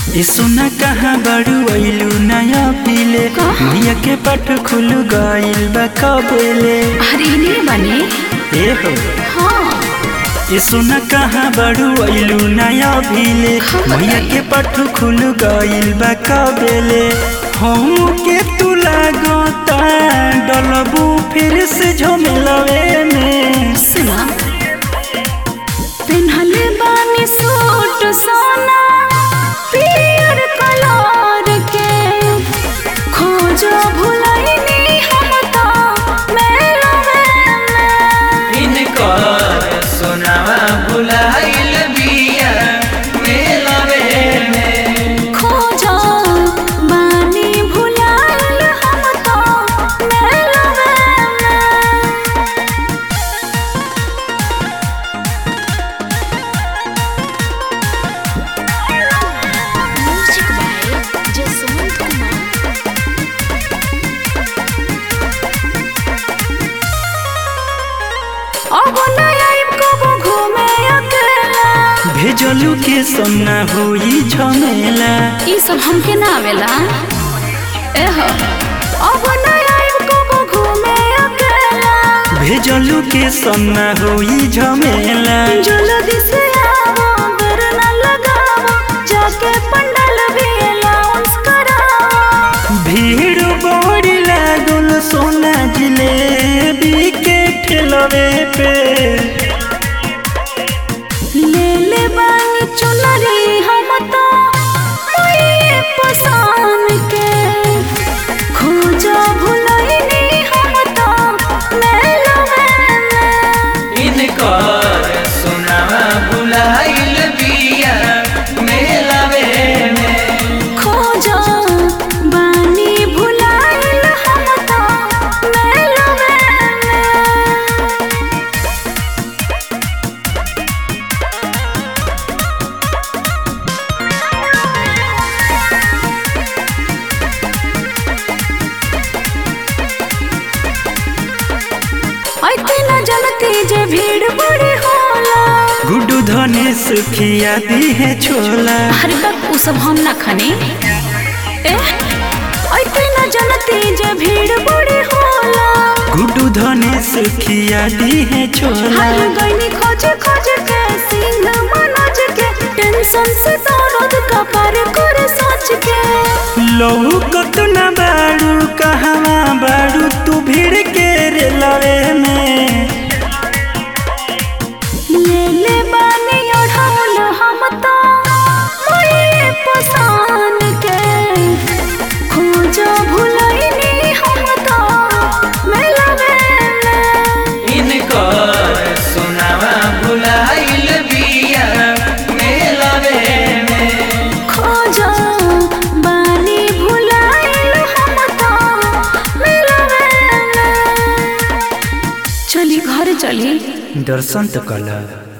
ए सोना कहाँ बड़ू अइलू नया पीले मैया के पट खुल गइल बा कबेले अरे नहीं बने ए हो हाँ ए सोना कहाँ बड़ू अइलू नया पीले मैया के पट खुल गइल बा कबेले हम के तू लागता डलबू फिर से झमेलवे में सुना पेन्हले बानी सूट सोना पियर कलर के खोजो भुलैनी हम तो मेलवे में इनकर सोनावा भुलाइल बिया मेलवे में खोजो बानी भुलाइल हम तो मेलवे में म्यूजिक बाय जसवंत कुमार अब नया कबो घूमे अकेला भेजलू के सोना होई झमेला ई सब हमके ना आवेला एह अब नया कबो घूमे अकेला भेजलू के सोना होई झमेला जल्दी से आओ बेर ना लगाओ जाके पंडल भी अलाउंस कराओ भीड़ बड़ी लागल सोना जिलेबी के ठेलवे पे ले ले बानी चुनरी हम तो मोये पसान के खोजा भुलैनी हम तो मेलवे में इनकर सोनावा भुलाइल बिया मेलवे में खोजा बानी भुलाइल हम तो मेलवे में ऐते न जनती जे भीड़ बड़ी होला गुड्डू धनेश खिया दी है छोला अरे बक उ सब हम ना खने एह ऐते न जनती जे भीड़ बड़ी होला गुड्डू धनेश खिया दी है छोला हर गईनी खोज खोज के सिंह मनोज के टेंशन से दर्द का पार कर सोच के लहू कत न बाड़ू कहवा बाड़ू तू भीड़ के रे लवे में ले ले बानी ओढ़ौल हम तो मोये पसान के खोजो भुलैनी हम तो मेलवे में इनकर सोनावा भुलाइल बिया मेलवे में खोजो बानी भुलाइल हम तो मेलवे में चली घर चली दर्शन तो कला